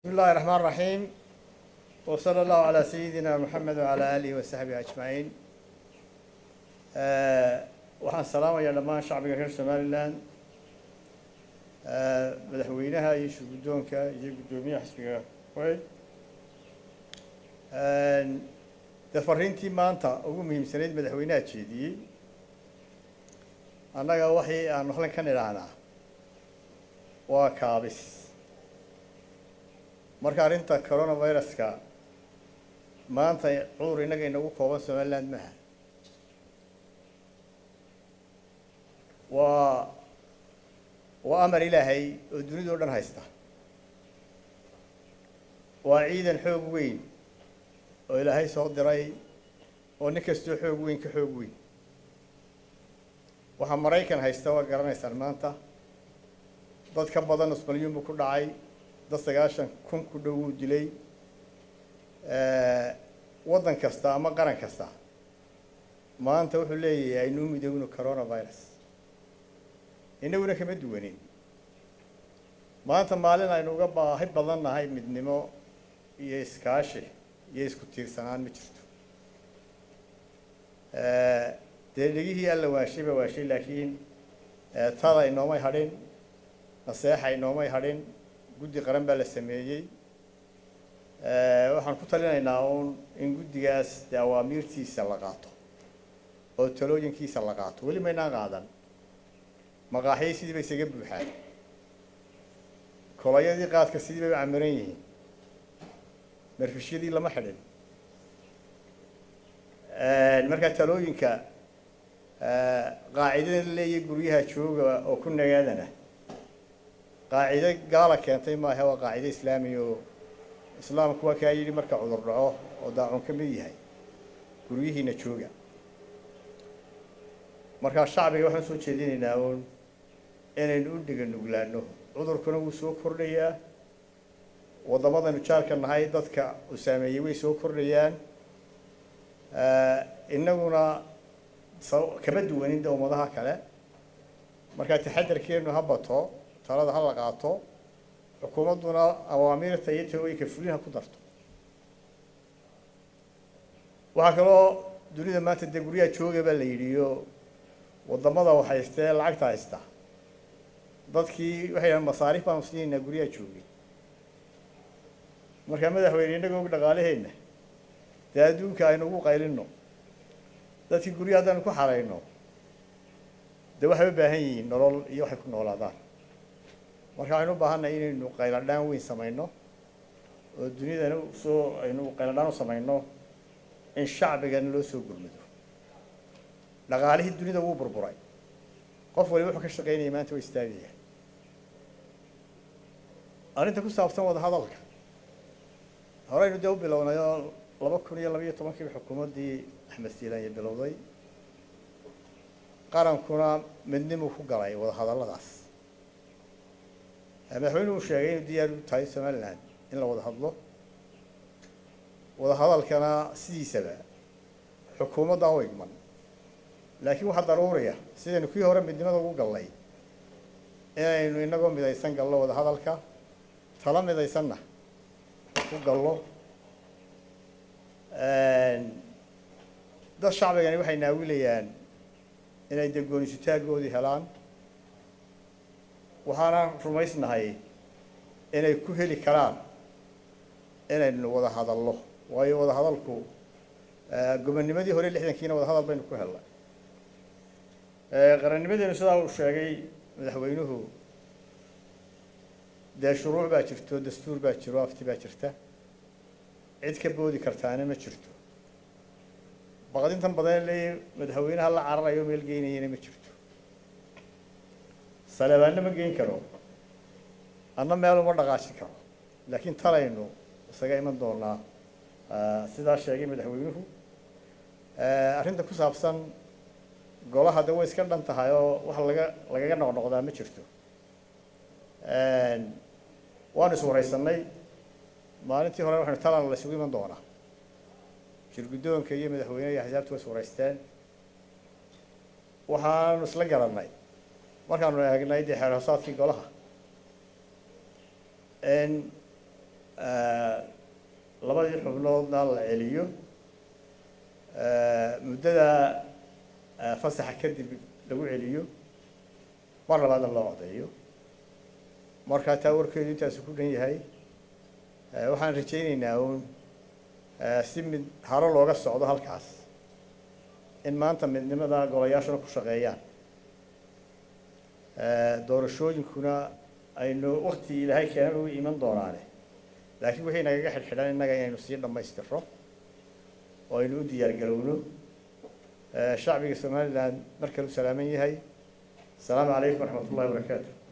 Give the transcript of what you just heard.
بسم الله الرحمن الرحيم وصلى الله على سيدنا محمد وعلى آله وصحبه أجمعين آه، waxaan salaamayaa dhammaan shacbiga reer somalilan آه، madaxweynaha iyo shirguddoonka iyo guddoomiyaha xisbiga weyn dee fariintii maanta ugu muhiimsanayd madaxweynaha jeediyey annaga waxii aan halkan ka nidhaahnaa waa kaabis marka arrinta coronaviruska maanta cudur innaga inagu kooban somaliland maaha waa waa amar ilaahay oo dunidao dhan haysta waa ciidan xoog weyn oo ilaahay soo diray oo nin kastoo xoog weyn ka xoog weyn waxaa maraykan haysta waa garanaysaan maanta dad ka badan nus malyuun buu ku dhacay dad sagaashan kun ku dhow wuu dilay waddan kasta ama qaran kasta maanta wuxuu leeyahay aynuu midowno coronavirus inaguna kama duwanin maanta maalin aynu uga baahi badan nahay midnimo iyo iskaashi iyo isku tiirsanaan ma jirto dee dhegihii alla waashay ba waashay laakiin tada inoomay hadhin naseexa inoomay hadhin guddi qaran baa la sameeyey waxaan ku talinaynaa uun in guddigaas dee awaamiirtiisa la qaato oo talooyinkiisa la qaato weli maynaan qaadan maqaaxyay sidii bay isaga buuxaan kolayadii qaadka sidii bay u camiran yihiin marfishyadii lama xidhin markaa talooyinka qaacidada la leeyahay guryaha jooga oo ku nagaadana qaacido gaala keentay maaha waa qaacido islaamiya oo islaamku waa kaa yidhi marka cudur dhaco oo daacun ka mid yahay guryihiina jooga markaa shacbiga waxaan soo jeedinaynaa uun inaynu u dhiga nuglaano cudurkuna wuu soo kordhayaa waddamadaynu jaarka nahay dadka uu saameeyey way soo kordhayaan innaguna kama duwanin de ummadaha kale markaa taxadarkeenu ha bato talada ha la qaato xukuumadduna awaamiirta iyo talooyinka fulin ha ku darto waxaa kaloo dunida maanta dee guryaha jooga baa la yidhi iyo waddamada wax haystee lacagta haysta dadkii waxay dhahan masaariif baanu siinaynaa guryaha joogay markaa madaxweyne innaga og dhaqaalaheenna dee adduunka aynu ugu qaylino dadkii guryaha haddaynu ku xarayno dee waxay u baahan yihiin nolol iyo waxay ku noolaadaan marka waxaynu u baahannahay inaynu qayladhaan weyn samayno oo dunidana soo aynu qayladhaan u samayno in shacbigana loo soo gurmado dhaqaalihii dunida wuu burburay qof waliba wuxuu ka shaqaynaya maanta waa istaagaya arrinta ku saabsan wada hadalka horeynu dee u bilownay oo laba kun iyo labaiyo tobankiiba xukuumaddii axmed siilanya bilowday qarankuna midnimuu ku galay wada hadalladaas madaxweynuhu sheegay inuu diyaar u tahay somaliland in la wada hadlo wada hadalkana sidiisaba xukuumadda u igman laakiin waxaa daruuriya sidaynu kii hore midnimada ugu gallay inaynu inagoo midaysan gallo wada hadalka tala midaysanna ku gallo dad shacbigani waxay naawilayaan inay dee goonisitaagoodii helaan waxaana rumaysnahay inay ku heli karaan inaynu wada hadallo waayo wada hadalku gobonnimadii hore lixdankiina wada hadal baynu ku helnay qarannimadeenu sidaa uu sheegay madaxweynuhu dee shuruuc baa jirto dastuur baa jiro afti baa jirta cid ka boodi kartaana ma jirto baqdintan badan leeyahy madaxweynaha la cararayo meel geynayana ma jirto saleebaanna ma geyn karo anna meel uma dhaqaajin karo laakiin talaynu isaga iman doonaa sidaa sheegay madaxweynuhu arrinta ku saabsan golaha de way iska dhan tahay oo wax laga lagaga noqnoqdaa ma jirto waanu iswaraysanay maalintii hore waxaynu talan la isugu iman doonaa shirguddoonka iyo madaxweyneha iyo axsaabta way iswaraysteen waxaanu isla garannay markaanu eegnay dee xeer hoosaadkii golaha labadii xubnoodna la celiyo muddada fasaxa kadib lagu celiyo mar labaadna loo codeeyo markaa taa warkeedu intaasu ku dhan yahay waxaan rajayneynaa uun si mid haro looga socdo halkaas in maanta midnimada golayaashuna ku shaqeeyaan doorashooyinkuna aynu wakti ilaahay keenan ugu iman doonaane laakiin wixii nagaga xidhxidhan innaga inaynu sii dhammaystirro oo aynu u diyaargarowno shacbiga somalilan mar kale u salaaman yahay asalaamu calaykum waraxmat ullahi wabarakaatu